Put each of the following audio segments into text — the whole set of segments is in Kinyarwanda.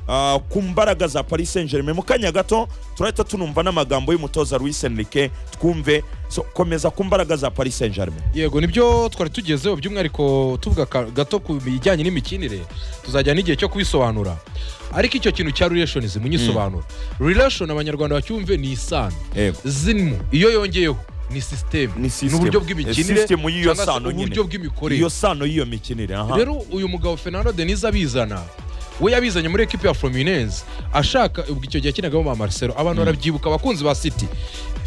ah, ku mbaraga za paris saint germain mu kanya gato turahita tunumva n'amagambo y'umutoza Luis Enrique twumve so, komeza ku mbaraga za paris saint germain yego nibyo twari tugezeho by'umwihariko tuvuga ka- gato ku bijyanye n'imikinire tuzajya n'igihe cyo kubisobanura ariko icyo kintu cya relations munyisobanura relation abanyarwanda bacyumve ni isano yego zirimo iyo yongeyeho ni sisiteme ni ni system. uburyo Eh, bw'imikinire system y'iyo cyangwa se sano nyine. uburyo bw'imikorere iyo sano y'iyo mikinire aha rero uyu mugabo fernando denise abizana we yabizanye muri ekipi ya frominense ashaka ubwo icyo gihe akinagamo ba marcelo abantu barabyibuka abakunzi ba city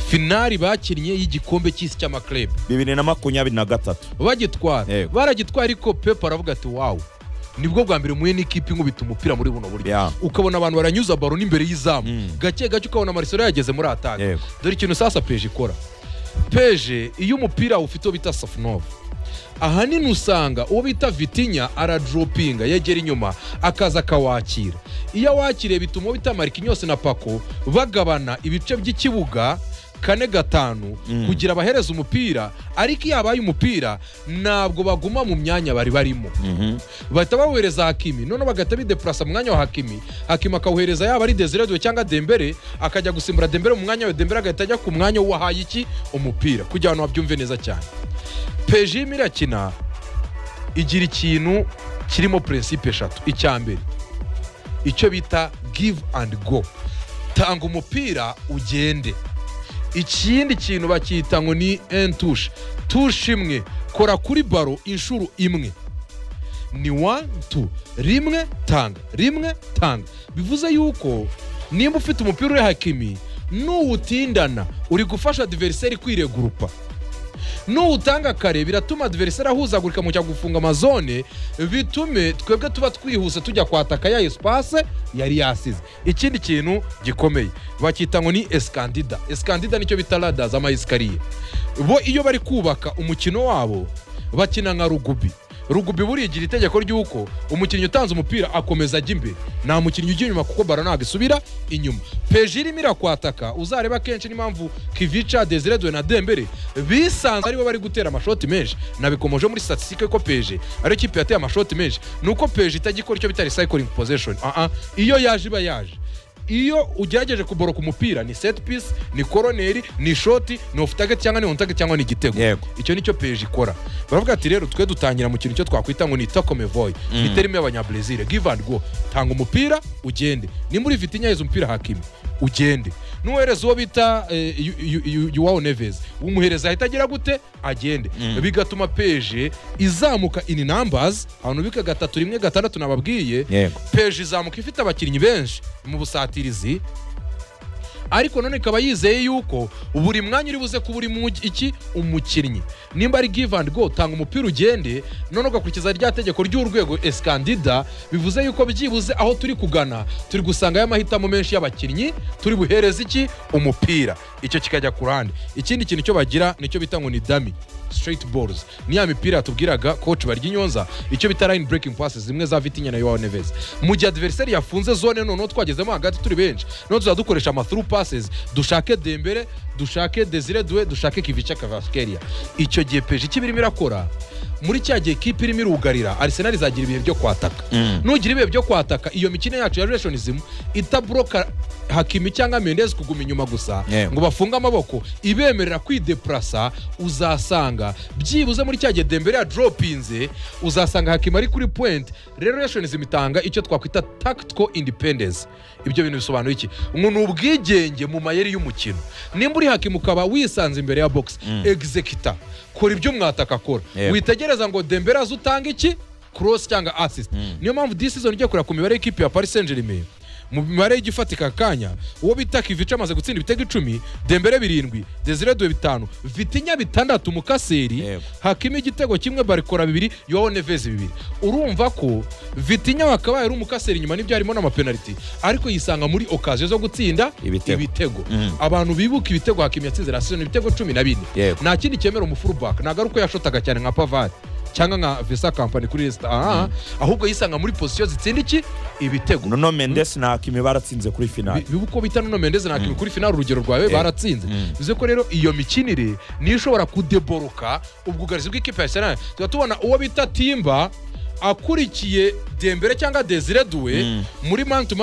finari bakinnye y'igikombe cy'isi cy'amakirebe bibiri na makumyabiri na gatatu bagitwara Yego. baragitwara ariko pepe aravuga ati wawu nibwo bwa mbere muye n'ikipe inkubita umupira muri buno buryo Ya. ukabona abantu baranyuza baro n'imbere y'izamu Mm. gake gake ukabona marcelo yageze muri atake Yego. dore ikintu sasa peje ikora peje iyo umupira ufite uwo bita safunova ahanini usanga uwo bita vitinya aradoropinga yegera inyuma akaza akawakira iyo awakiriye bituma uwo bita marikinyose na pako bagabana ibice by'ikibuga kane gatanu kugira abahereza umupira ariko iyo abaye umupira ntabwo baguma mu myanya bari barimo bahita bawohereza hakimi noneho bagahita bidepurasa mu mwanya wa hakimi hakimi akawuhereza yaba ari desiredwe cyangwa dembere akajya gusimbura dembere mu mwanya we dembere agahita ajya ku mwanya w'uwahaye iki umupira kugira abantu babyumve neza cyane pejim irakina igira ikintu kirimo purinsipe eshatu icya mbere icyo bita give and go tanga umupira ugende ikindi kintu bacyita ngo ni entushe tushe imwe kora kuri baro inshuro imwe ni one two rimwe tanga rimwe tanga bivuze yuko nimba ufite umupira uri hakimi nuwutindana uri gufasha adiveriseri kwiregurupa nuwutanga kare biratuma adiveriseri ahuzagurika mu cya gufunga amazone bitume twebwe tuba twihuse tujya kwataka ya esipase yari yasize ikindi kintu gikomeye bacyita ngo ni esikandida esikandida nicyo bita rada z'amayesikariye bo iyo bari kubaka umukino wabo bakina nka rugubi rugubi burigira itegeko ry'uko umukinnyi utanze umupira akomeza ajya imbere nta mukinnyi ujya inyuma kuko baro ntabwo isubira inyuma peje irimo irakwataka uzareba kenshi n'impamvu kivica desiredwe na dembere bisanze aribo bari gutera amashoti menshi nabikomoje muri statisitike ko peje ariyo kipe yateye amashoti menshi ni uko peje itajya ikora icyo bita recycling possession Ah ah, iyo yaje iba yaje iyo ugerageje kuboroka umupira ni set piece ni koroneri ni shoti ni off target cyangwa ni on target cyangwa ni igitego Yego. icyo nicyo peje ikora baravuga ati rero twe dutangira mu kintu cyo twakwita ngo ni takomevoy ni terime y'abanyabrezil give and go tanga umupira ugende nimba uri vitinya yaheze umupira hakimi ugende n'uhereza uwo bita eh, Yu- Yu- Yu- yuwawo neves umuhereza ahita agira gute agende bigatuma peje izamuka in numbers ahantu bika gatatu rimwe gatandatu nababwiye Yego. peje izamuka ifite abakinnyi benshi mu busatirizi ariko none ikaba yizeye yuko buri mwanya uri buze kuba urimo ugi- iki umukinnyi nimba ari give and go tanga umupira ugende none ugakurikiza rya tegeko ry'urwego esikandida bivuze yuko byibuze aho turi kugana turi gusangayo amahitamo menshi y'abakinnyi turi buhereze iki umupira icyo kikajya ku ruhande ikindi kintu cyo bagira nicyo bita ngo ni dami straight balls ni ya mipira yatubwiraga coach barya inyonza icyo bita line breaking passes zimwe za vitinya na yowa neves mu gihe adversary yafunze zone noneho twagezemo hagati turi benshi noneho tuzadukoresha ama through passes dushake dembere dushake desire due dushake kivica kavaskeria icyo gihe peje icyo iba irimo irakora muri cya gihe kipe irimo irugarira arsenal izagira ibihe byo kwataka nugira ibihe byo kwataka iyo mikino yacu ya relationism itabroka hakimi cyangwa mendezi kuguma inyuma gusa Yego. ngo bafunge amaboko ibemerera kwideprasa uzasanga byibuze muri cya gihe dembere yadoropinze uzasanga hakima ari kuri point relationism itanga icyo twakwita tactical independence ibyo bintu bisobanura iki ngo ni ubwigenge mu mayeri y'umukino nimba uri hakima ukaba wisanze imbere ya box executor kora ibyo mwataka akora Yego. witegereza ngo dembere aze utanga iki cross cyangwa assist niyo mpamvu this season ugiye kureba ku mibare y'ikipe ya paris saint germain mu mibare y'igifatika kanya uwo bita kivica amaze gutsinda ibitego icumi dembere birindwi desire due bitanu vitinya bitandatu mukaseri Yego. hakimo igitego kimwe barikora bibiri yowo nevezi bibiri urumva ko vitinya wakabaye ari umukaseri inyuma n'ibyo harimo n'amapenaliti ariko yisanga muri okaziyo zo gutsinda Ibitego. ibitego abantu bibuka ibitego hakimi yatsinze rasizoni ibitego cumi na bine Yego. nta kindi cyemera umufurubaka ntabwo ari uko yashotaga cyane nka pavari cyangwa nka visa kampani kuri resita aha ahubwo yisanga muri pozisiyo zitsinda iki ibitego noneho mendes na hakimi baratsinze kuri finale Bi- biba uko bita nono mendeze nta kintu kuri finali urugero rwawe baratsinze bivuze ko rero iyo mikinire niyo ishobora kudeboroka ubwugarizi bw'ikipe ya arsenal tuba tubona uwo bita timba akurikiye dembere cyangwa desire due muri man to man